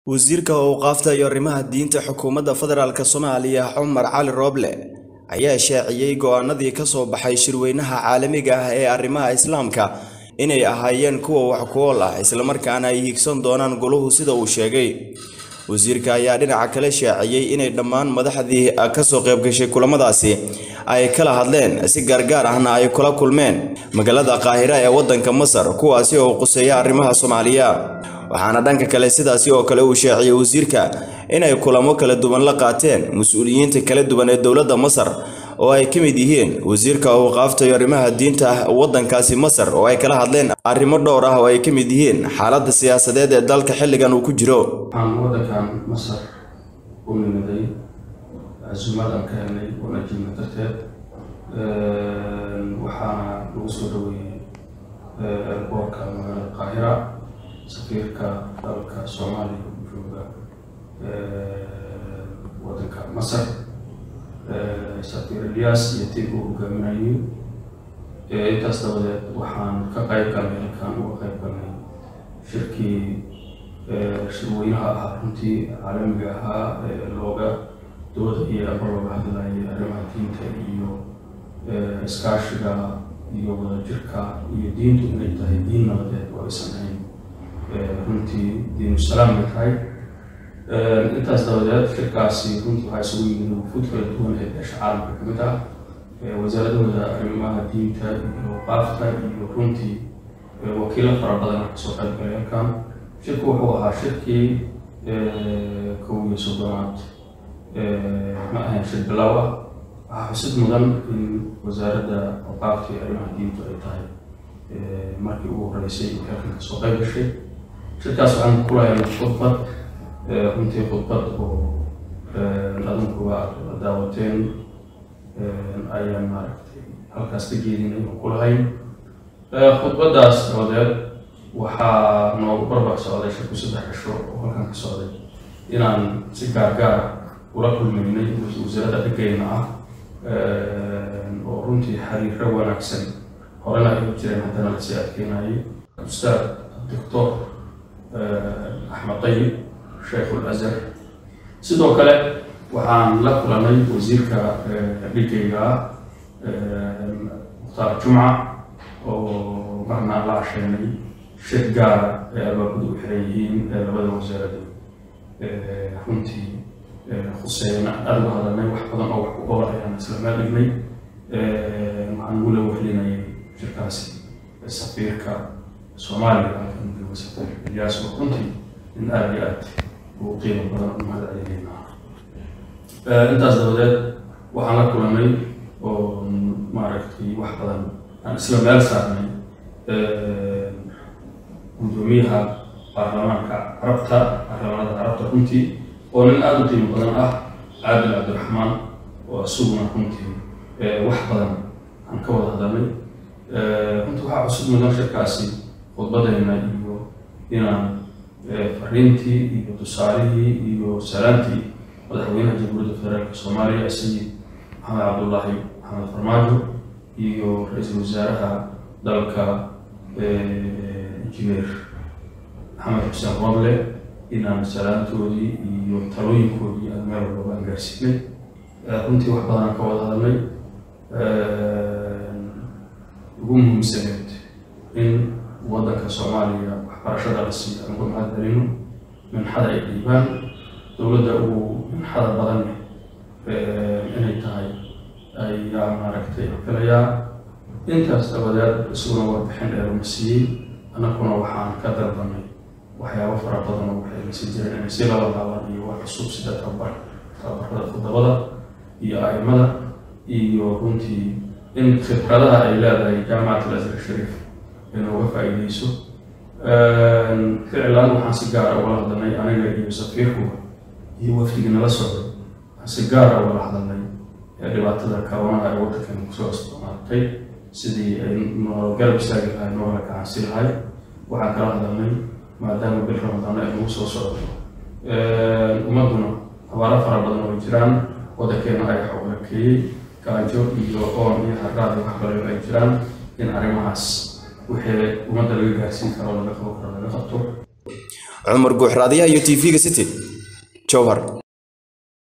wasiirka awqaafta iyo arrimaha diinta xukuumadda federaalk soomaaliya cumar cali rooble ayaa shaaciyey go'aanadii ka soo baxay shirweynaha caalamiga ah ee arrimaha islaamka inay ahaayeen kuwa wax ku ool ah islamarkaana ay higsan doonaan goluhu sida uu sheegay wasiirka ayaa dhinaca kale shaaciyey inay dhammaan madaxdii kasoo qaybgashay kulamadaasi ay kala hadleen si gaargaar ahna ay kula kulmeen magaalada qaahira ee waddanka masar kuwaasi oo quseeya arrimaha soomaaliya waxaana dhanka kale sidaasi oo kale uu shaaciyey wasiirka inay kulamo kala duwan la qaateen mas-uuliyiinta kala duwan ee dowladda masar oo ay ka mid yihiin wasiirka awqaafta iyo arrimaha diinta waddankaasi masar oo ay kala hadleen arrimo dhowr ah oo ay ka mid yihiin xaaladda siyaasadeed ee dalka xilligan uu ku jiro waxaan waddankan masar u nimiday casuumadan ka helnay wanaajina darteed waxaana lagu soo dhaweeyey eerboorka magaalada qaahira safiirka dalka soomaaliya u jooga waddanka masar safiir ilyas iyo tiib uu hogaaminayay intaas dabadeed waxaan ka qayb galnay halkaan uga qayb galnay shirkii shirweynaha ahaa runtii caalamiga ahaa looga dooda iyo aba looga hadlayay arrimaha diinta iyo iskaashiga iyo wadajirka iyo diintu inay tahay diin nabadeed oo aysan ahayn runtii diinusalaam bay tahay intaas dabadeed shirkaasi runtii waxaa isugu yimid wufuud kala duwan ee beesha caalamka ka mid ah wasaaradahooda arrimaha diinta iyo qaafta iyo runtii wakiilo fara badan kasoo qayb galay halkan shirku wuxuu ahaa shirkii kow iyo soddonaad ma ahayn shir bilow ah waxaa xusid mudan in wasaaradda awqaafta iyo arrimaha diintu ay tahay markii ugu horeysay in halkan kasoo qayb gashay shirkaas waxaan ku lahaynay khudbad runtii khudbad oo adinkuba la daawateen ayaan maaragtay halkaas ka jeedinay oo ku lahayn khudbaddaas dabadeed waxaa noogu barbar socday shirku saddex cisho oo halkan ka socday inaan si gaargaara ula kulmaynay wasaaradda dhigayna ah oo runtii xiriiro wanaagsan horena ay u jireen haddana lasii adkeynayay ustaad doctor axmed tayib sheekhul azhar sidoo kale waxaan la kulanay wasiirka dhigayga mukhtaar jumca oo marna la casheenay shir gaara ee albaabadu u xiran yihiin labada wasaarada runtii khuseeyna aada uga hadalnay wax badan oo wax ku ool ayaan isla meel dhignay waxaan ugula wehlinayay shirkaasi safiirka soomaaliya halkan jooga safiir ilyaas oo runtii in aada iyo aad ugu qiimo badan u mahad celinayna intaas dabadeed waxaan la kulanay oo maaragtay wax badan aan isla meel saarnay gudoomiyaha baarlamaanka carabta baarlamaanada carabta runtii oo nin aada u qiimo badan ah caadil cabdiraxmaan oo isaguna runtii wax badan aan ka wada hadalnay runtii waxaa cusub mudan shirkaasi khudbadayna iyo inaan fariintii iyo tusaalihii iyo salaantii madaxweynaha jamhuuriyadda federaalka soomaaliya sayid maxamed cabdullaahi maxamed farmaajo iyo ra-iisul wasaaraha dalka injineer maxamed xuseen roble inaan salaantoodii iyo talooyinkoodii aan meel walbaba aan gaarsiinay runtii wax badan aan ka wada hadalnay ugu muhiimsaneed in waddanka soomaaliya waxbarashada la siiyo aan uga mahad celino minxada ay dhiibaan dowladda uu minxada badan inay tahay ayaa maaragtay filayaa intaas dabadeed isaguna warbixin dheeruma siiyey annaguna waxaan ka dalbanay waxyaabo fara badan oo waxay lasi jireen inay si laba laaban iyo wax cusub sida tababar tababarada khudabada iyo aimada iyo runtii in khibradaha ay leedahay jaamacat al-azhar shariif inooga faa'iideyso ficlan waxaan si gaara ugala hadalnay aniga iyo safiirkuga iyo wafdigii nala socday waxaan si gaara ugala hadalnay dhibaatada karonaha ee waddankan kusoo isticmaaltay sidii ay noo garab istaagi lahay noogala gacansi lahay waxaan kala hadalnay maadaama bil ramadaano ay nagu soo socdo ummadduna abaaro fara badan oo jiraan waddankeena ay xawlakeeyey gaajo iyo oon iyo harraad iyo waxbalayo ay jiraan in arrimahaas wixii ummadda laga gaarsiin karo laga qabo karo laga qabto cumar guux raadiyaha iyo tv-ga city jowhar